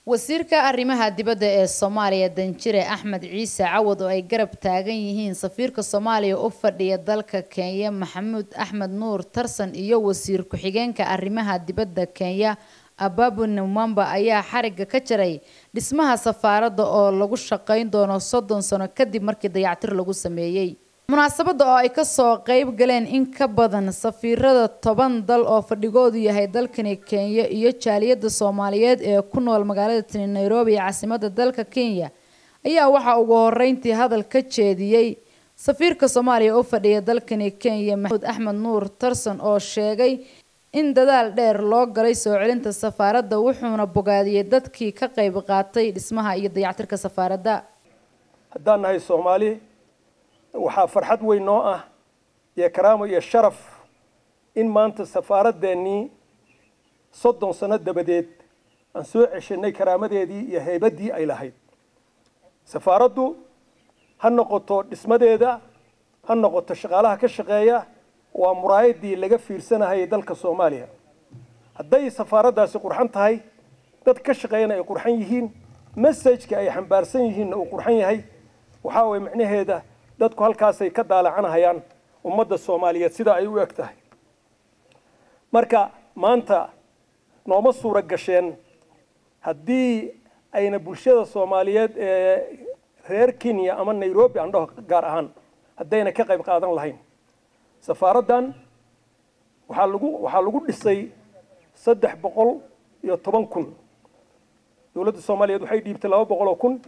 wasiirka arrimaha dibadda ee soomaaliya danjire axmed ciise cawad oo ay garab taagan yihiin safiirka soomaaliya u fadhiya dalka kenya maxamuud axmed nuur tarsan iyo wasiir ku-xigeenka arrimaha dibadda kenya ababu numamba ayaa xariga ka jaray dhismaha safaaradda oo lagu shaqeyn doono soddon sano kadib markii dayactir lagu sameeyey munaasabadda oo ay kasoo qeyb galeen in ka badan safiirada toban dal oo fadhigoodu yahay dalkani kenya iyo jaaliyadda soomaaliyeed ee ku nool magaalada tini nairobi ee caasimadda dalka kenya ayaa waxaa ugu horeyntii hadal ka jeediyey safiirka soomaaliya u fadhiya dalkani kenya maxamuud axmed nuur tarson oo sheegay in dadaal dheer loo galay soo celinta safaaradda wuxuuna bogaadiyey dadkii ka qayb qaatay dhismaha iyo dayactirka safaaradda haddaan nahay soomaali waxaa farxad weyn noo ah iyo karaamo iyo sharaf in maanta safaaraddeenii soddon sano dabadeed aan soo ceshanay karaamadeedii iyo haybaddii ay lahayd safaaraddu ha noqoto dhismadeeda ha noqoto shaqaalaha ka shaqeeya waa muraayadii laga fiirsanahayay dalka soomaaliya hadday safaaraddaasi qurxan tahay dad ka shaqeeyana ay qurxan yihiin messajka ay xambaarsan yihiinna uu qurxan yahay waxaa waye micnaheeda dadku halkaasay ka daalacanahayaan ummadda soomaaliyeed sida ay u eg tahay marka maanta nooma suura gasheen haddii ayna bulshada soomaaliyeed ee reer kenya ama nairobi aan dhaho gaar ahaan haddayna ka qayb qaadan lahayn safaaraddan waxaa lagu waxaa lagu dhisay saddex boqol iyo toban kun dowladda soomaaliyeed waxay dhiibtay laba boqol oo kun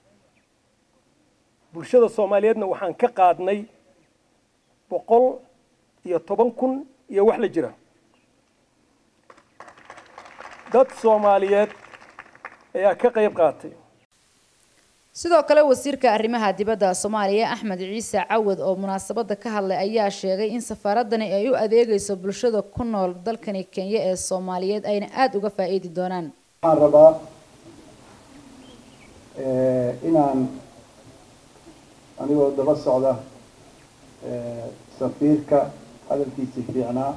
bulshada soomaaliyeedna waxaan ka qaadnay boqol iyo toban kun iyo wax la jira dad soomaaliyeed ayaa ka qayb qaatay sidoo kale wasiirka arrimaha dibadda soomaaliya axmed ciise cawad oo munaasabadda ka hadlay ayaa sheegay in safaaradani ay u adeegayso bulshada ku nool dalkani kenya ee soomaaliyeed ayna aada uga faa-iidi doonaan waxaan rabaa inaan anigoo daba socda safiirka hadalkiisii fiicnaa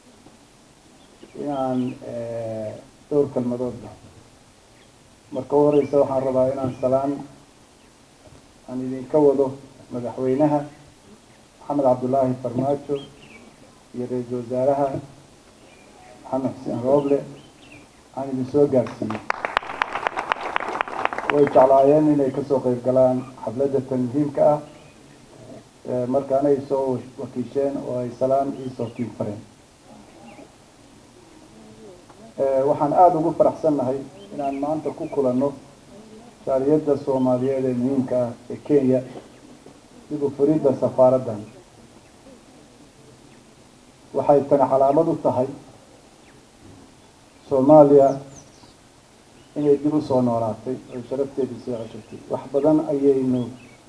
inaan dhowr kalmadoodba marka u horeysa waxaan rabaa inaan salaan aan idinka wado madaxweynaha maxamed cabdullaahi farmaajo iyo ra-iisul wasaaraha maxamed xuseen rooble aan idin soo gaarsiiyey way jeclaayeen inay kasoo qeyb galaan xafladda tan muhiimka ah markaana ay soo wakiisheen oo ay salaan iisoo kiin fareen waxaan aada ugu faraxsannahay inaan maanta ku kulanno jaaliyadda soomaaliyeed ee muhiimka ah ee kenya dib u furidda safaaraddan waxay tani calaamad u tahay soomaaliya inay dib u soo noolaatay oy sharafteedii soo ceshatay wax badan ayaynu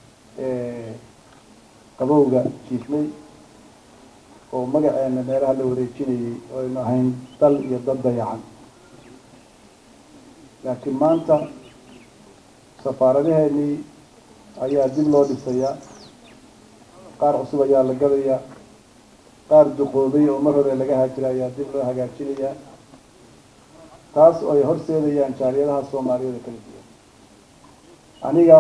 qabowga jiifnay oo magaceena meelaha la wareejinayay oo aynu ahayn dal iyo dad dayacan laakiin maanta safaaradaheenii ayaa dib loo dhisayaa qaar cusub ayaa la gadayaa qaar duqoobay oo mar hore laga haajira ayaa dib loo hagaajinayaa taas oo ay horseedayaan jaaliyadaha soomaaliyada kala duwan aniga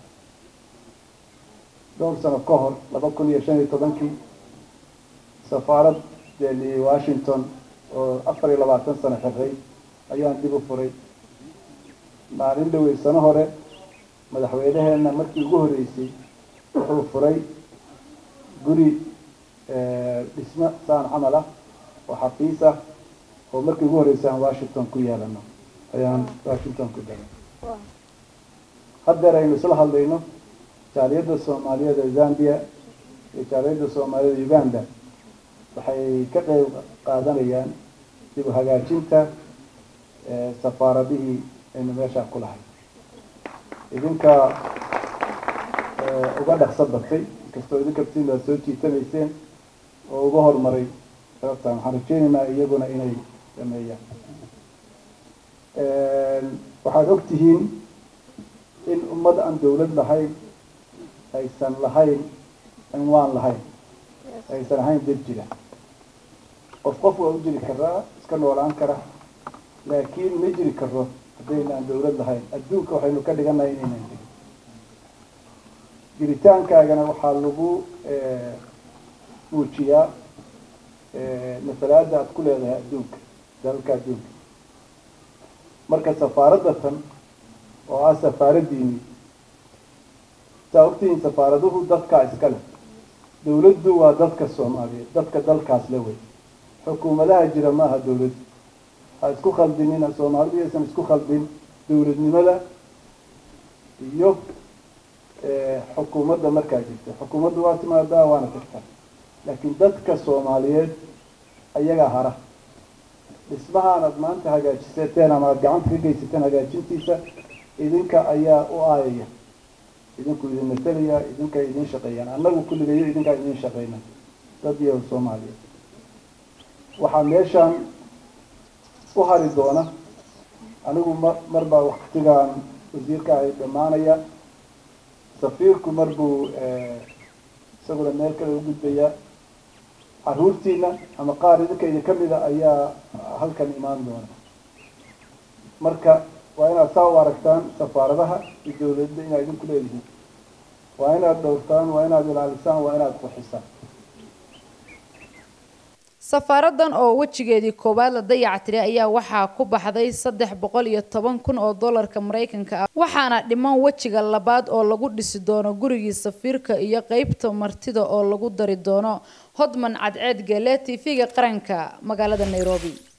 dhowr sano ka hor laba kun iyo shan iyo tobankii safaarad deli washington oo afar iyo labaatan sano xiray ayaan dib u furay maalin dhawey sano hore madaxweynaheena markii ugu horreysay wuxuu furay guri dhismo saan camal ah oo xafiis ah oo markii ugu horreysay aan washington ku yeelano ayaan washington ku galay haddeer aynu isla hadlayno jaaliyadda soomaaliyeed ee zambia iyo jaaliyadda soomaaliyed uganda waxay ka qeyb qaadanayaan dib u hagaajinta safaaradihii aynu meeshaa ku lahay idinka uga dhaqso batay inkastoo idinka btiin baad soo jiitamayseen oo uga horumaray sababtaan waxaan rajeynaynaa iyaguna inay sameeyaan waxaad og tihiin in ummad aan dawlad lahayn aysan lahayn cinwaan lahayn aysan ahayn dad jira qof qof waa u jiri karaa iska noolaan kara laakiin ma jiri karo haddaynaan dawlad lahayn adduunka waxaynu ka dhiganahay inaynan jirin jiritaankaagana waxaa lagu muujiyaa masalaada aad ku leedahay adduunka dalalka adduunka marka safaaradda tan oo ah safaaraddiini saa ogtihiin safaaraduhu dadkaa iska leh dawladdu waa dadka soomaaliyeed dadka dalkaas le wey xukuumadaha jira maaha dawladdu ha isku khaldinina soomaalidu yaysan isku khaldin dawladnimada iyo xukuumadda markaa jirta xukuumaddu waa timaadaa waana tagtaa laakiin dadka soomaaliyeed ayagaa hara dhismahaan aad maanta hagaajisateen ama aada gacanta ka geysateen hagaajintiisa idinka ayaa u aayaya idinku idin matalaya idinka idin shaqeeyaan annagu kulligayo idinkaa idin shaqeyna dad iyo soomaaliyeed waxaa meeshaan u hari doona anigu ma mar baa waktigaan wasiirka ahay dhammaanaya safiirku mar buu isaguna meel kale u gudbaya caruurtiina ama qaar idinka idin kamida ayaa halkan imaan doona marka waa inaad saa u aragtaan safaaradaha iyo dawladda inaad idinku leedihiin waa inaad dhowrtaan waa inaad ilaalisaan waa inaad qurxisaan safaaradan oo wejigeedii koowaad la dayactiray ayaa waxaa ku baxday saddex boqol iyo toban kun oo dollarka maraykanka ah waxaana dhiman wejiga labaad oo lagu dhisi doono gurigii safiirka iyo qeybta martida oo lagu dari doono hodman cadceed gele t v-ga qaranka magaalada nairobi